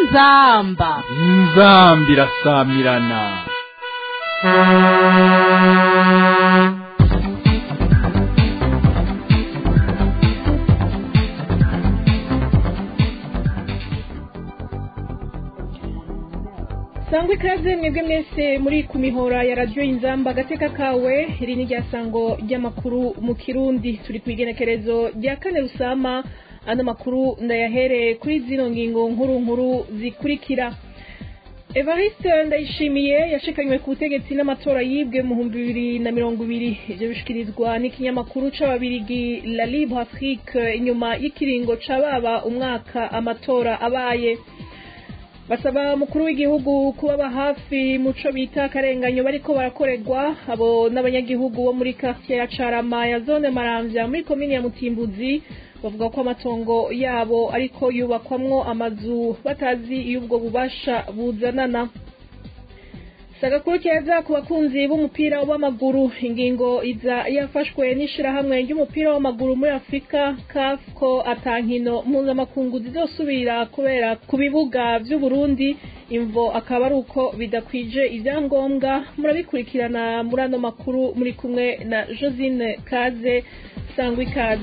inzamba inzambi irasamirana sangwa ikaze mwebwe mwese muri ku mihora ya radiyo inzamba agateka kawe iri ni rya sango ry'amakuru mu kirundi turi ku igenekerezo rya kane rusama ano makuru ndayahereye kuri zino ngingo nkuru nkuru zikurikira evariste ndayishimiye yashikanywe ku butegetsi n'amatora yibwe mu bihumbi bibiri na mirongo ibiri ibyo bishikirizwa n'ikinyamakuru c'ababirigi la libre afrique inyuma y'ikiringo ca baba umwaka amatora abaye basaba umukuru w'igihugu kubaba hafi muco bita akarenganyo bariko barakorerwa abo n'abanyagihugu bo muri quartier ya Carama ya zone Maramvya muri komine ya Mutimbuzi bavuga ko amatongo yabo ariko yubakwamwo amazu batazi iyo ubwo bubasha buzanana sagakuru keza ku bakunzi b'umupira w'amaguru ingingo iza yafashwe n'ishirahamwe ry'umupira w'amaguru muri afurika caf ko atankino mpuzamakungu zizosubira kubera ku bibuga vy'uburundi imvo akaba ari uko bidakwije ivyangombwa murabikurikirana muri ano makuru muri kumwe na josine kaze sangwa ikaze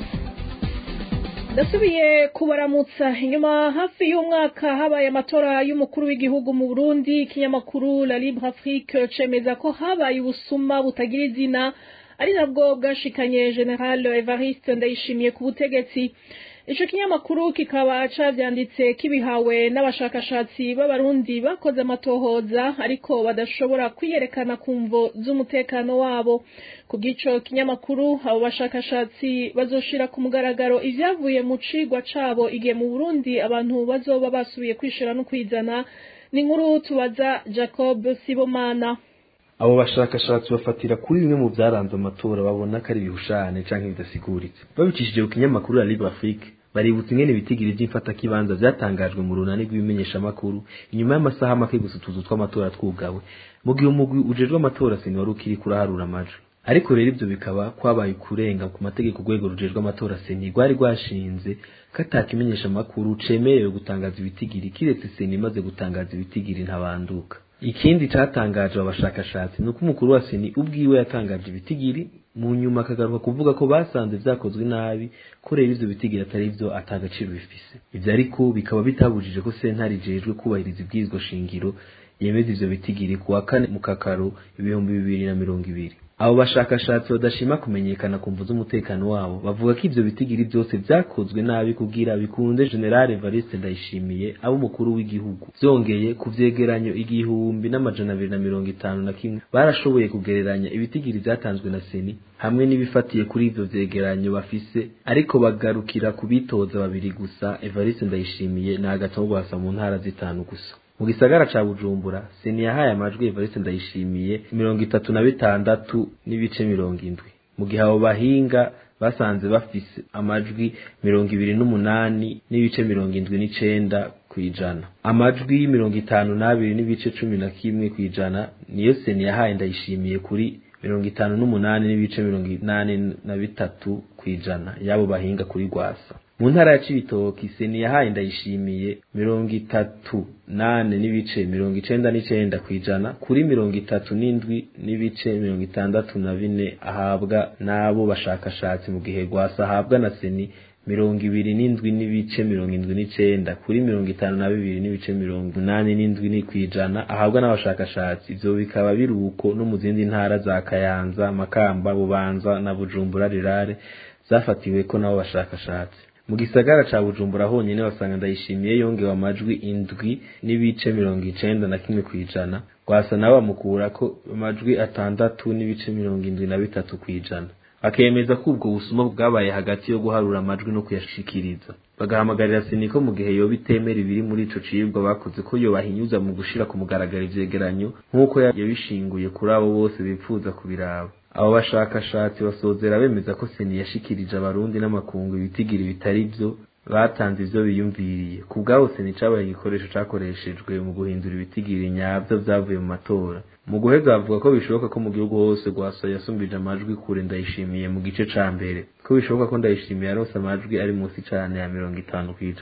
ndasubiye kubaramutsa inyuma hafi y'umwaka habaye amatora y'umukuru w'igihugu mu burundi ikinyamakuru la libre afrique cemeza ko habaye ubusuma butagira izina ari nabwo bwashikanye general evariste ndayishimiye ku butegetsi ico kinyamakuru kikaba cavyanditse kibihawe n'abashakashatsi b'abarundi bakoze amatohoza ariko badashobora kwiyerekana ku mvo z'umutekano wabo ku bw'ico kinyamakuru abo bashakashatsi bazoshira ku mugaragaro ivyavuye mu cigwa cabo igihe mu burundi abantu bazoba basubiye kwishira no kwizana ni inkuru tubaza jacob sibomana abo bashakashatsi bafatira kuri bimwe mu byaranze amatora babona ko ari ibihushane canke bidasiguritse babicishije ku kinyamakuru la libre afrique baributsa ingene ibitigiri vy'imfatakibanza vyatangajwe mu runani rw'ibimenyeshamakuru inyuma y'amasaha make gusa utuzu tw'amatora twugawe mu gihe umugwi ujejwe amatora seni wari ukiri kuraharura amajwi ariko rero ivyo bikaba kwabaye kurenga ku mategeko urwego rujejwe amatora seni rwari rwashinze ko atakimenyeshamakuru cemerewe gutangaza ibitigiri kiretse seni imaze gutangaza ibitigiri ntabanduka ikindi catangaje abashakashatsi ni uko umukuru wa seni ubwiwe yatangaje ibitigiri mu nyuma akagaruka kuvuga ko basanze vyakozwe nabi ko rero ivyo bitigiri atari vyo atagaciro bifise ivyo ariko bikaba bitabujije ko sentare ijejwe kubahiriza ibwirizwa shingiro yemeza ivyo bitigiri ku wa kane mu kakaro ibihumbi bibiri na mirongo ibiri abo bashakashatsi badashima kumenyekana ku mvu z'umutekano wabo bavuga ko ivyo bitigiri vyose vyakozwe nabi kugira bikunde general evariste ndayishimiye abo umukuru w'igihugu vyongeye ku vyegeranyo igihumbi n'amajana abiri na mirongo itanu na kimwe barashoboye kugereranya ibitigiri vyatanzwe na seni hamwe n'ibifatiye kuri ivyo vyegeranyo bafise ariko bagarukira ku bitoza babiri gusa evariste ndayishimiye na agatogwasa mu ntara zitanu gusa mu gisagara ca bujumbura seni yahaye amajwi evariste ndayishimiye mirongo itatu na bitandatu n'ibice mirongo indwi mu gihe abo bahinga basanze bafise amajwi mirongo ibiri n'umunani n'ibice mirongo indwi n'icenda kw'ijana amajwi mirongo itanu n'abiri n'ibice cumi na kimwe kw'ijana niyo seni yahaye ndayishimiye kuri mirongo itanu n'umunani n'ibice mirongo inani na bitatu kw'ijana y'abo bahinga kuri rwasa mu ntara ya cibitoki seni yahaye ndayishimiye mirongo itatu nane n'ibice mirongo icenda n'icenda kw'ijana kuri mirongo itatu n'indwi n'ibice mirongo itandatu na bine ahabwa n'abo bashakashatsi mu gihe rwasa ahabwa na seni mirongo ibiri n'indwi n'ibice mirongo indwi n'icenda kuri mirongo itanu na bibiri n'ibice mirongo inani n'indwi kw'ijana ahabwa n'abashakashatsi ivyo bikaba biri uko no mu zindi ntara za kayanza makamba bubanza na bujumbura rirare zafatiweko n'abo bashakashatsi mu gisagara ca bujumbura honyene basanga ndayishimiye yongewe amajwi indwi n'ibice mirongo icenda na kimwe kw'ijana rwasa nabo bamukurako amajwi atandatu n'ibice mirongo indwi na bitatu kw'ijana akemeza ko ubwo busuma bwabaye hagati yo guharura amajwi no kuyashikiriza bagahamagarira seni ko mu gihe yoba itemera ibiri muri ico cibwa bakoze ko yobahinyuza mu gushira ku mugaragaro ivyegeranyo nk'uko yabishinguye kuri abo bose bipfuza kubiraba abo bashakashatsi basozera bemeza ko seni yashikirije abarundi n'amakungu ibitigiri bitari vyo batanze ivyo biyumviriye ku bwabo seni cabaye igikoresho cakoreshejwe mu guhindura ibitigiri nyavyo vyavuye mu matora mu guheza bavuga ko bishoboka ko mu gihugu hose rwasa yasumbije amajwi kure ndayishimiye mu gice ca mbere ko bishoboka ko ndayishimiye aronse amajwi ari munsi cane ya mirongo itanu kw'ijana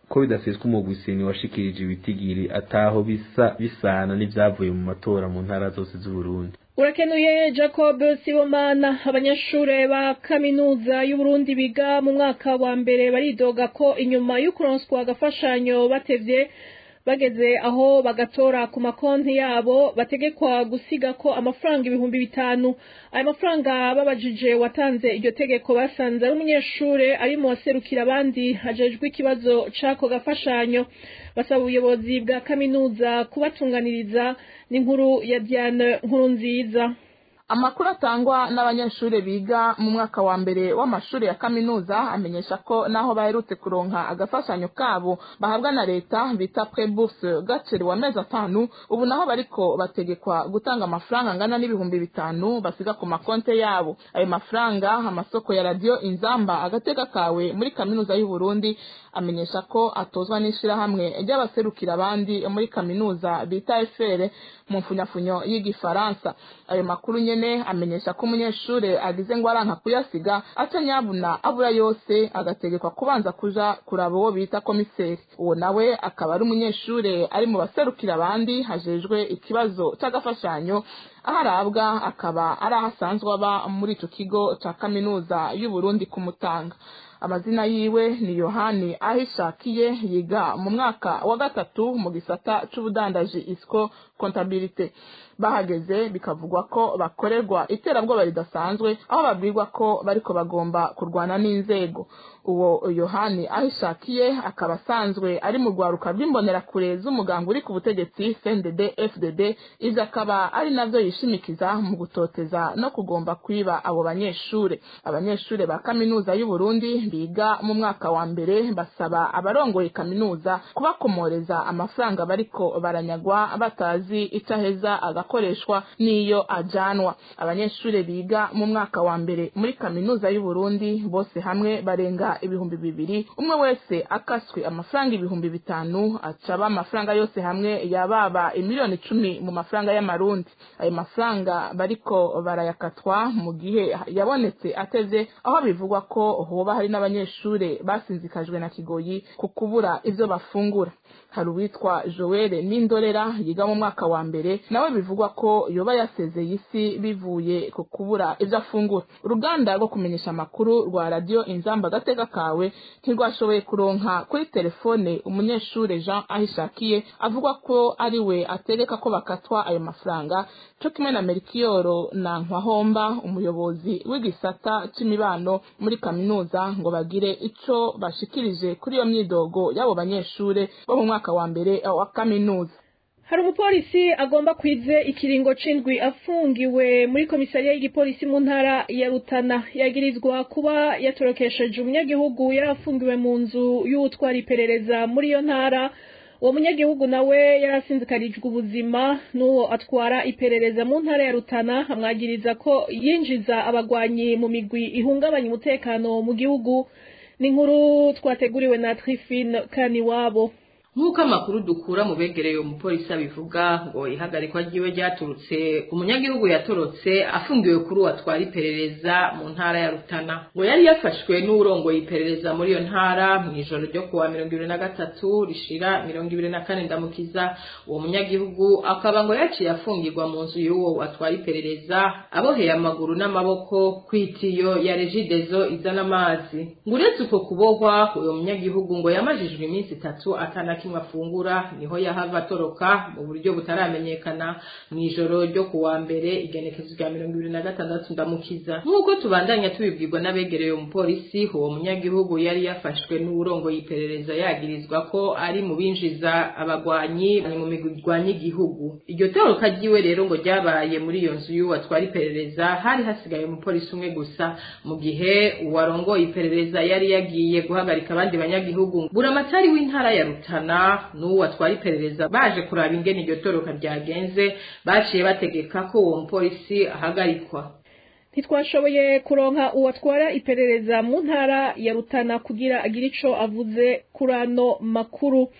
ko bidaseswa umugwiseni washikirije ibitigiri ataho bisa bisana n'ivyavuye mu matora mu ntara zose z'uburundi urakenuye jacob sibomana abanyeshure ba kaminuza y'uburundi biga mu mwaka wa mbere baridoga ko inyuma y'ukuronswa agafashanyo batevye bageze aho bagatora ku makonti yabo bategekwa gusiga ko amafaranga ibihumbi bitanu ayo mafaranga babajije watanze iryo tegeko basanze ari umunyeshure ari mu waserukira abandi hajejwe ikibazo c'ako gafashanyo basaba ubuyobozi bwa kaminuza kubatunganiriza n'inkuru ya Diane nkuru nziza amakuru atangwa n'abanyeshuri biga mu mwaka wa mbere w'amashuri ya kaminuza amenyesha ko naho baherutse kuronka agafashanyo kabo bahabwa na leta bita prebourse gacerewe amezi atanu ubu naho bariko bategekwa gutanga amafaranga angana n'ibihumbi bitanu basiga ku makonte yabo ayo mafaranga amasoko ya radiyo inzamba agateka kawe muri kaminuza y'u Burundi amenyesha ko atozwa n'ishirahamwe ry'abaserukira abandi muri kaminuza bita efere mu mfunyafunyo y'igifaransa ayo makuru nyene amenyesha ko umunyeshure agize ngo aranka kuyasiga aca nyabuna abura yose agategekwa kubanza kuja kuraba uwo bita komiseri uwo nawe akaba ari umunyeshure ari mu baserukira abandi hajejwe ikibazo c'agafashanyo aho arabwa akaba ari aho asanzwe aba muri ico kigo ca kaminuza y'uburundi kumutanga amazina yiwe ni yohani ahishakiye yiga mu mwaka wa gatatu mu gisata c'ubudandaji isco kontabilite bahageze bikavugwa ko bakorerwa iterabwoba ridasanzwe aho babwirwa ko bariko bagomba kurwana n'inzego uwo yohani ahishakiye akaba asanzwe ari mu rwaruka rw'imbonerakure z'umuganga uri ku butegetsi cndd fdd ivyo akaba ari navyo yishimikiza mu gutoteza no kugomba kwiba abo banyeshure abanyeshure ba kaminuza y'uburundi biga mu mwaka wa mbere basaba abarongoye kaminuza kubakomoreza amafaranga bariko baranyagwa batazi ico aheza agakoreshwa n'iyo ajanwa abanyeshure biga mu mwaka wa mbere muri kaminuza y'uburundi bose hamwe barenga ibihumbi bibiri umwe wese akaswe amafaranga ibihumbi bitanu acaba amafaranga yose hamwe yababa imiliyoni icumi mu mafaranga y'amarundi ayo mafaranga bariko barayakatwa mu gihe yabonetse ateze aho bivugwa ko hoba hari n'abanyeshure basinzikajwe na kigoyi ku kubura ivyo bafungura hari uwitwa joel n'indorera yiga mu mwaka wa mbere nawe bivugwa ko yoba yasezeye isi bivuye ku kubura ivyo afungura uruganda rwo kumenyesha amakuru rwa radiyo inzamba agateka kawe ntirwashoboye kuronka kuri telefone umunyeshure jean ahishakiye avuga ko ari we ategeka ko bakatwa ayo mafaranga co kimwe na merikiyoro na nkwahomba umuyobozi w'igisata c'imibano muri kaminuza ngo bagire ico bashikirije kuri iyo myidogo y'abo banyeshure bo mu mwaka wa mbere wa kaminuza hari umupolisi agomba kwize ikiringo c'indwi afungiwe muri komisariya y'igipolisi mu ntara ya rutana yagirizwa kuba yatorokesheje umunyagihugu yari afungiwe mu nzu y'utwara iperereza muri iyo ntara uwo munyagihugu nawe yarasinzikarijwe ubuzima n'uwo atwara iperereza mu ntara ya rutana amwagiriza ko yinjiza abagwanyi mu migwi ihungabanya umutekano mu gihugu ni inkuru twateguriwe na trifine kaniwabo nk'uko amakuru dukura mu begereye umupolisi abivuga ngo ihagarikwa ryiwe ryaturutse umunyagihugu yatorotse afungiwe kuri uwo atwara iperereza mu ntara ya rutana ngo yari yafashwe n'uwurongoye iperereza muri iyo ntara mu ijoro ryo kuwa mirongo ibiri na gatatu rishira mirongo ibiri na kane ndamukiza uwo munyagihugu akaba ngo yaciye afungirwa mu nzu y'uwo atwara iperereza aboheye amaguru n'amaboko ku itiyo ya regidezo izana amazi ngo uretse uko kubohwa uwo munyagihugu ngo yamajijwe iminsi itatu atana kimwe afungura niho yahava atoroka mu buryo butaramenyekana mu ijoro ryo ku wa mbere igenekezo rya mirongo ibiri na gatandatu ndamukiza nk'uko tubandanya tubibwirwa n'abegereye umupolisi uwo munyagihugu yari yafashwe n'uwurongoye iperereza yagirizwa ko ari mu binjiza abagwanyi mu migwi igwanya igihugu iryo toroka ryiwe rero ngo ryabaye muri iyo nzu y'uwo atwara iperereza hari hasigaye umupolisi umwe gusa mu gihe uwarongoye iperereza yari yagiye guhagarika abandi banyagihugu buramatari w'intara ya rutana n'uwo atwara iperereza baje kuraba ingene iryo toroka ryagenze baciye bategeka ko uwo mupolisi ahagarikwa ntitwashoboye kuronka uwo atwara iperereza mu ntara ya rutana kugira agire ico avuze kuri ano makuru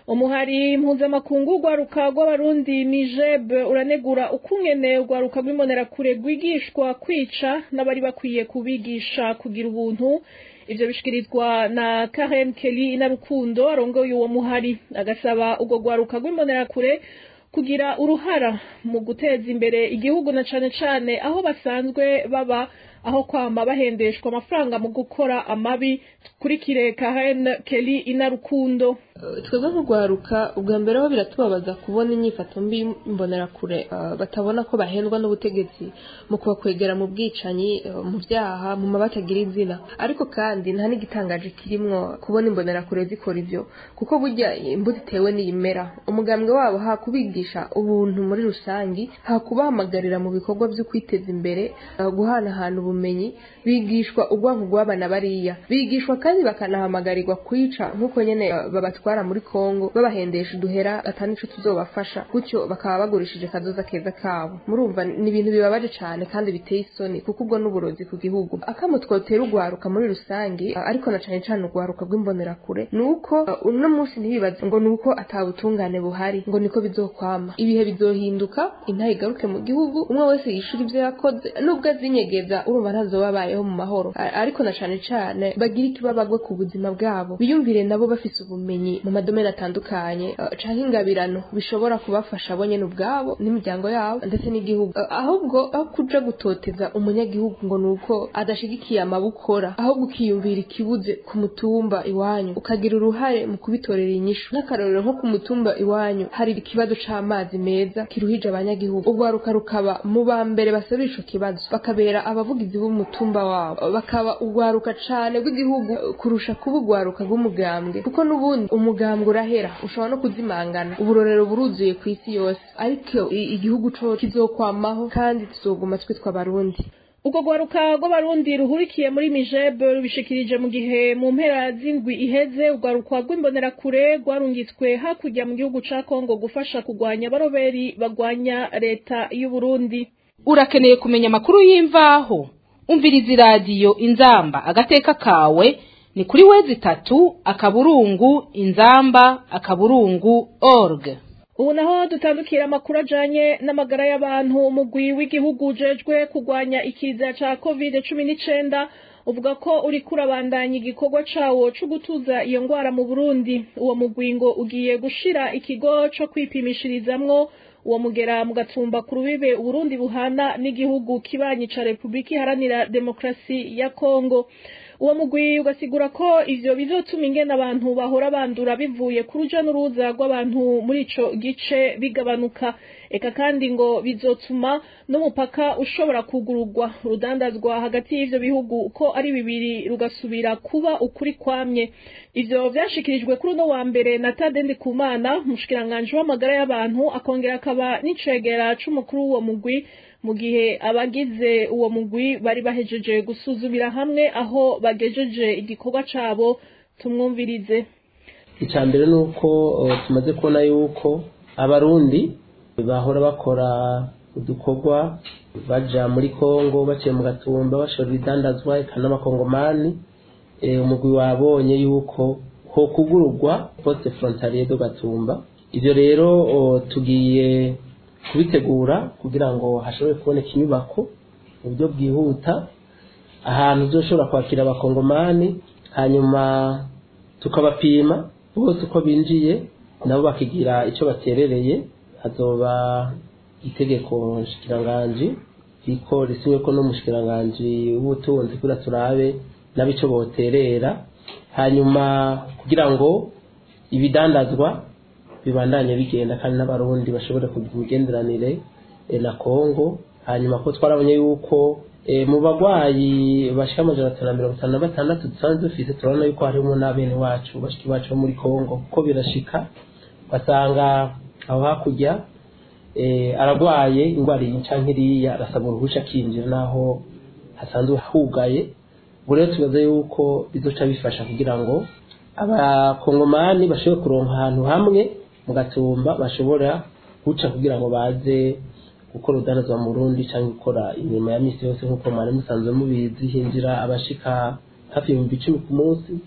umuhari mpuzamakungu rwaruka rw'abarundi mijeb uranegura ukungene urwaruka rw'imbonerakure rwigishwa kwica n'abari bakwiye kubigisha kugira ubuntu ivyo bishikirizwa na Karen Kelly inarukundo arongoye uwo muhari agasaba urwo rwaruka rw'imbonerakure kugira uruhara mu guteza imbere igihugu na cane cane aho basanzwe baba aho kwama bahendeshwa amafaranga mu gukora amabi kurikire Karen Kelly inarukundo twebwe nk'urwaruka ubwa mbere ho biratubabaza kubona inyifato mbi imbonerakure batabona ko bahendwa n'ubutegetsi mu kubakwegera mu bwicanyi mu byaha mu mabatagira izina ariko kandi nta n'igitangaje kirimwo kubona imbonerakure zikora ivyo kuko burya imbuto itewe n'iyimera umugambwe wabo ha kubigisha ubuntu muri rusangi ha kubahamagarira mu bikorwa vyo kwiteza imbere guhanahana ubumenyi bigishwa ubwanku bw'abana bariya bigishwa kandi bakanahamagarirwa kwica nk'uko nyene babatwara muri Kongo babahendesha uduhera atanico tuzobafasha gutyo bakaba bagurishije kazoza keza kabo murumva ni ibintu bibabaje cane kandi biteye isoni kuko ubwo n'uburozi ku gihugu akamo twotera urwaruka muri rusangi ariko na cane cane urwaruka rw'imbonerakure nuko uno munsi ntibibaze ngo nuko atabutungane buhari ngo niko bizokwama ibihe bizohinduka intaha igaruke mu gihugu umwe wese yishura ivyo yakoze nubwo azinyegeza urumva ntazobabayeho mu mahoro ariko na cane cane bagira ikibabagwe ku buzima bwabo biyumvire nabo bafise ubumenyi mu madomeni atandukanye canke ingabirano bishobora kubafasha bo nyene ubwabo n'imiryango yabo ndetse n'igihugu ahubwo aho kuja gutoteza umunyagihugu ngo nuko adashigikiye amabukora ahubwo ukiyumvira ikibuze ku mutumba iwanyu ukagira uruhare mu kubitorera inyishu nk'akarorero nko ku mutumba iwanyu hari ikibazo c'amazi meza kiruhije abanyagihugu urwaruka rukaba mu ba mbere basabira ico kibazo bakabera abavugizi b'umutumba wabo bakaba urwaruka cane rw'igihugu kurusha kuba urwaruka rw'umugambwe kuko n'ubundi umugambwe urahera ushobora no kuzimangana uburorero buruzuye ku isi yose ariko igihugu co kizokwamaho kandi tuzoguma twitwa abarundi ubwo rwaruka rw'abarundi ruhurikiye muri mijeb rubishikirije mu gihe mu mpera z'indwi iheze urwaruka rw'imbonerakure rwarungitswe hakurya mu gihugu ca kongo gufasha kurwanya abaroberi bagwanya leta y'uburundi urakeneye kumenya amakuru y'imvaho umviriza iradiyo inzamba agateka kawe ni kuri wezi itatu akaburungu inzamba akaburungu org ubu naho dutandukira amakuru ajanye n'amagara y'abantu umugwi w'igihugu ujejwe kurwanya ikiza ca covid cumi n'icenda uvuga ko uriko urabandanya igikorwa cawo co gutuza iyo ngwara mu burundi uwo mugwi ngo ugiye gushira ikigo co kwipimishirizamwo uwo mugera mu gatumba ku rubibe uburundi buhana n'igihugu kibanyi ca repubulika iharanira demokarasi ya kongo uwo mugwi ugasigura ko ivyo bizotuma ingene abantu bahora bandura bivuye ku ruja n'uruza rw'abantu muri ico gice bigabanuka eka kandi ngo bizotuma n'umupaka ushobora kugururwa urudandazwa hagati y'ivyo bihugu uko ari bibiri rugasubira kuba ukuri kwamye ivyo vyashikirijwe kuri uno wa mbere na Tade Ndikumana umushikiranganji w'amagara y'abantu akongera akaba n'icegera c'umukuru w'uwo mugwi mu gihe abagize uwo mugwi bari bahejeje gusuzumira hamwe aho bagejeje igikorwa cabo tumwumvirize icya mbere ni uko tumaze kubona yuko abarundi bahora bakora udukorwa baja muri kongo baciye mu gatumba bashora ibidandazwa eka n'amakongomani umugwi wabonye yuko ho kugururwa poste frontalier do gatumba ivyo rero tugiye kubitegura kugira ngo hashobore kuboneka inyubako mu buryo bwihuta ahantu uzoshobora kwakira abakongomani hanyuma tukabapima bose uko binjiye nabo bakigira icyo baterereye hazoba itegeko nshikiranganji riko risinywe ko n'umushikiranganji w'ubutunzi kugira turabe nabo icyo boterera hanyuma kugira ngo ibidandazwa bibandanye bigenda kandi n'abarundi bashobore kugira imigenderanire na kongo hanyuma ko twarabonye yuko mu bagwayi bashika amajana atanu na mirongo itanu na batandatu dusanzwe dufise turabona yuko harimo n'abene wacu bashiki bacu bo muri kongo kuko birashika basanga aho hakurya aragwaye indwara iyi canke iriya arasaba uruhusha akinjira naho hasanzwe hugaye ubu rero tubaza yuko bizoca bifasha kugira ngo abakongomani bashobore kuronka ahantu hamwe mu gatumba bashobora guca kugira ngo baze gukora urudandazwa mu Burundi cyangwa gukora imirimo ya misi yose nk'uko mwari musanzwe mubizi hinjira abashika hafi ibihumbi icumi ku munsi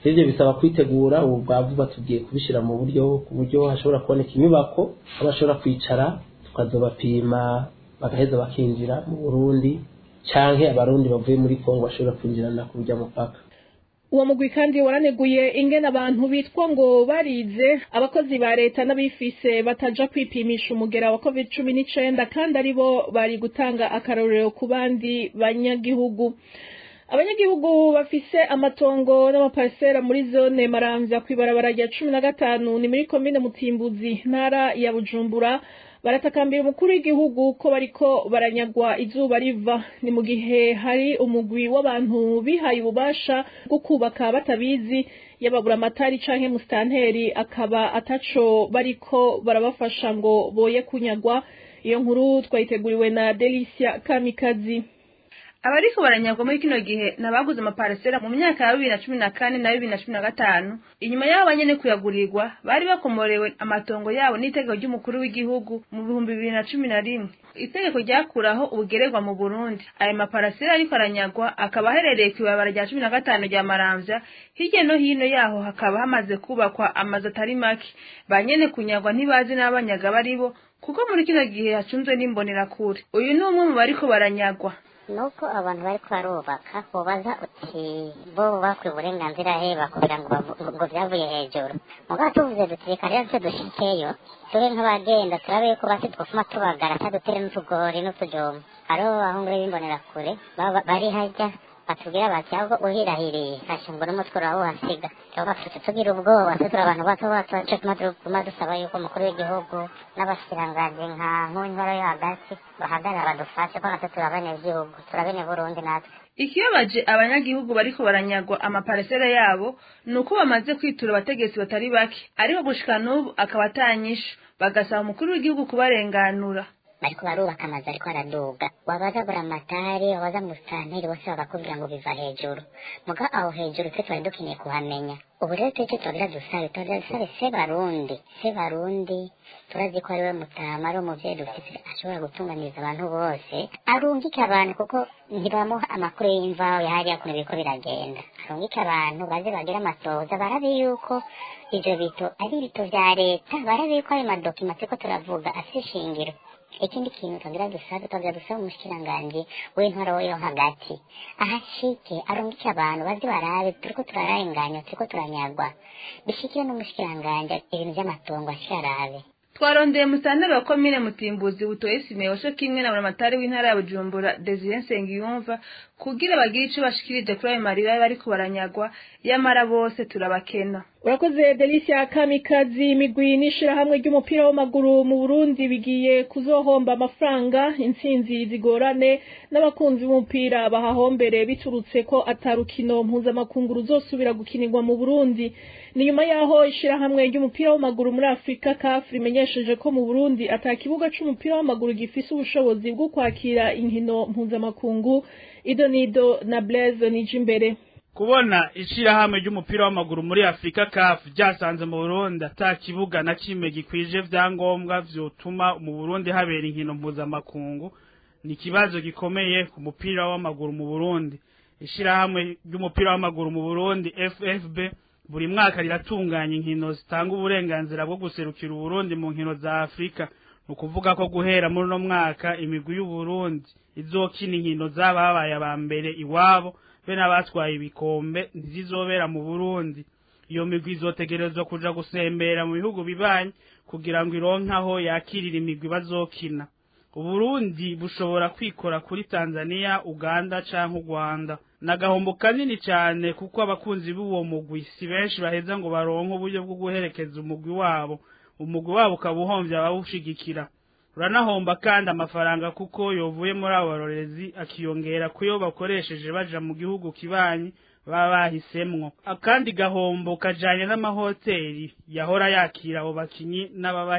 ivyo bisaba kwitegura ubu bwavuga tugiye kubishira mu buryo ku buryo hashobora kuboneka inyubako aho bashobora kwicara tukazobapima bagaheza bakinjira mu burundi canke abarundi bavuye muri kongo bashobora kwinjirana ku burya mupaka uwo mugwi kandi waraneguye ingene abantu bitwa ngo barize abakozi ba leta n'abifise bataja kwipimisha umugera wa covid cumi n'icenda kandi aribo bari gutanga akarorero ku bandi banyagihugu abanyagihugu bafise amatongo n'amaparisera muri zone maramvya kw'ibarabara rya cumi na gatanu ni muri komine mutimbuzi ntara ya bujumbura baratakambira umukuru w'igihugu ko bariko baranyagwa izuba riva ni mu gihe hari umugwi w'abantu bihaye ububasha bwo kubaka batabizi yababura amatari canke musitanteri akaba ataco bariko barabafasha ngo boye kunyagwa iyo nkuru twayiteguriwe na Delicia Kamikazi abariko baranyagwa muri kino gihe nabaguze amaparisera mu myaka ya bibiri na cumi na kane na bibiri na cumi na gatanu inyuma y'abo banyene kuyagurirwa bari bakomorewe amatongo yabo n'itegeko ry'umukuru w'igihugu mu bihumbi bibiri na cumi na rimwe itegeko ryakuraho ubugererwa mu burundi ayo maparasera ariko aranyagwa akaba aherereye ku ibarabara rya cumi na gatanu rya maramvya hirya no hino yaho hakaba hamaze kubakwa amazu atari make ba nyene kunyagwa ntibazi n'abanyaga baribo kuko muri kino gihe hacunzwe n'imbonerakure uyu ni umwe mu bariko baranyagwa nuko abantu bariko barubaka ubaza uti bo bakwiye uburenganzira he bakubwira ngo ngo vyavuye hejuru mugabo tuvuze duti reka rero twe dushikeyo tube nk'abagenda turabe yuko basi twofuma tubagara tadutere n'utugori n'utujoma hariho abahungu b'imbonerakure bari harya batubwira bati ahubwo uhirahiriye hasha ngo n'umutwe urawuhasiga tuba tugira ubwoba twe turi abantu bato bato nico tuma tuguma dusaba yuko umukuru w'igihugu n'abashikiranganji nka nk'intwaro yo hagati bahagarara badufashe ko natwe turi abenegihugu turi abeneburundi natwe ikibabaje abanyagihugu bariko baranyagwa amaparisera yabo ni uko bamaze kwitura abategetsi batari bake ariko gushika n'ubu akaba atanyishu bagasaba umukuru w'igihugu kubarenganura bariko barubaka amazu ariko araduga wabaza buramatari wabaza musitanteri bose bagakubwira ngo biva hejuru muga aho hejuru twe twari dukeneye kuhamenya ubu rero twece twagira dusabe twagira dusabe se barundi se barundi turazi ko ariwe mutama ari umuvyeyi dufise ashobora gutunganiriza abantu bose arungike abantu kuko ntibamuha amakuru y'imvaho yahariya kuntu biriko biragenda arungike abantu baze bagire amatoza barabe yuko ivyo bito ari ibito vya leta barabe yuko ayo madokima turiko turavuga afise ishingiro ikindi kintu twagira dusabe twagira dusabe umushikiranganji w'intwaro yo hagati ahashike arungike abantu bazi barabe turiko turarenganya turiko turanyagwa bishikire n'umushikiranganji ibintu vy'amatongo ashike arabe twarondeye musitanteri wa komine mutimbuzi butoye simewo co kimwe na buramatari w'intara ya bujumbura desire nsengiyumva kugira bagire ico bashikirije kuri ayo marira bariko baranyagwa yamara bose turabakena urakoze delicia kamikazi imigwi n'ishirahamwe ry'umupira w'amaguru mu burundi bigiye kuzohomba amafaranga intsinzi zigorane n'abakunzi b'umupira bahahombere biturutse ko atarukino mpuzamakungu ruzosubira gukinirwa mu burundi ni nyuma yaho ishirahamwe ry'umupira w'amaguru muri afurika caf rimenyesheje ko mu burundi ata kibuga c'umupira w'amaguru gifise ubushobozi bwo kwakira inkino mpuzamakungu idonido na blaise nijimbere kubona ishirahamwe ry'umupira w'amaguru muri Afrika CAF ryasanze mu Burundi ata kibuga na kimwe gikwije vyangombwa vyotuma mu Burundi habera inkino mpuzamakungu ni ikibazo gikomeye ku mupira w'amaguru mu Burundi ishirahamwe ry'umupira w'amaguru mu Burundi FFB buri mwaka riratunganya inkino zitanga uburenganzira bwo guserukira Uburundi mu nkino za Afrika nukuvuga ko guhera muri no mwaka imigwi y'u Burundi izokina inkino zababaye aba mbere iwabo be n'abatwaye ibikombe ntizizobera mu Burundi iyo migwi izotegerezwa kuja gusembera mu bihugu bibanyi kugira ngo ironke aho yakirira imigwi bazokina Uburundi bushobora kwikora kuri Tanzania, Uganda canke u Rwanda. Nagahombo kanini cyane kuko abakunzi b'uwo mugwi si benshi baheza ngo baronke uburyo bwo guherekeza umugwi wabo. Umugwi wabo ukaba uhombye abawushigikira. Uranahomba kandi amafaranga kuko yovuye muri abo barorezi akiyongera kuyo bakoresheje baja mu gihugu kibanyi baba bahisemwo. Akandi gahombo kajanye n'amahoteli yahora yakira abo bakinyi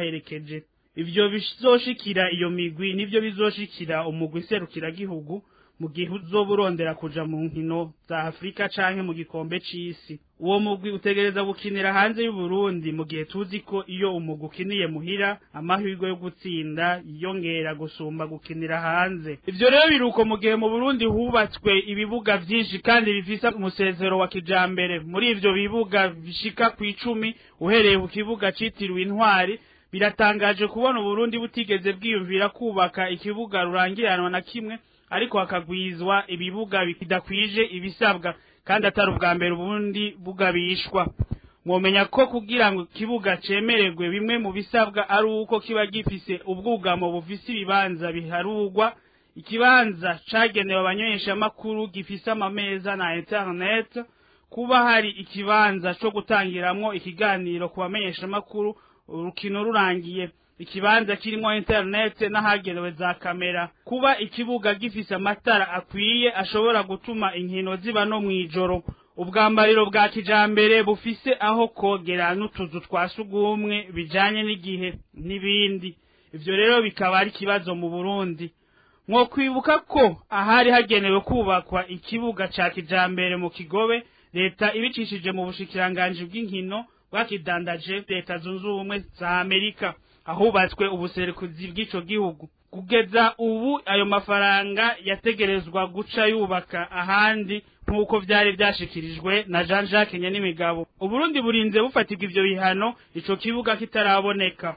n'ababaherekeje. ivyo bizoshikira iyo migwi nivyo bizoshikira umugwi serukira gihugu mu gihe uzoba urondera kuja mu nkino za afurika canke mu gikombe c'isi uwo mugwi utegereza gukinira hanze y'uburundi mu gihe tuzi ko iyo umugwi ukiniye muhira amahirwe yo gutsinda yiyongera gusumba gukinira hanze ivyo rero biruko mu gihe mu burundi hubatswe ibibuga vyinshi kandi bifise umusezero wa kijambere muri ivyo bibuga bishika kw'icumi uhereye ku kibuga citiriwe intwari biratangaje kubona uburundi butigeze bwiyumvira kubaka ikibuga rurangiranwa na kimwe ariko hakagwizwa ibibuga bidakwije ibisabwa kandi atari ubwa mbere ubundi bugabishwa mwomenya ko kugira ngo ikibuga cemererwe bimwe mu bisabwa ari uko kiba gifise ubwugamo bufise ibibanza biharugwa ikibanza cagenewe abanyeshamakuru gifise amameza na internet kuba hari ikibanza co gutangiramwo ikiganiro ku bamenyeshamakuru urukino rurangiye ikibanza kirimo internet n'ahagenewe za kamera kuba ikibuga gifise amatara akwiye ashobora gutuma inkino ziba no mw'ijoro ubwambariro bwa kijambere bufise aho kogera n'utuzu twa sugumwe bijanye n'igihe n'ibindi ivyo rero bikaba ari ikibazo mu Burundi mwokwibuka ko ahari hagenewe kubakwa ikibuga ca kijambere mu Kigobe leta ibicishije mu bushikiranganji bw'inkino bwakidandaje leta zunze ubumwe za Amerika ahubatswe ubuserukuzi bw'ico gihugu kugeza ubu ayo mafaranga yategerezwa guca yubaka ahandi nk'uko vyari vyashikirijwe na Jean Jacques Nyenimigabo Uburundi burinze bufatirwa ivyo bihano ico kibuga kitaraboneka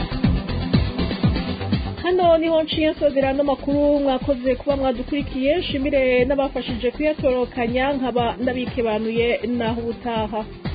hano niho nshiye nsozera ano makuru mwakoze kuba mwadukurikiye nshimire n'abafashije kuyatorokanya nkaba ndabikebanuye naho ubutaha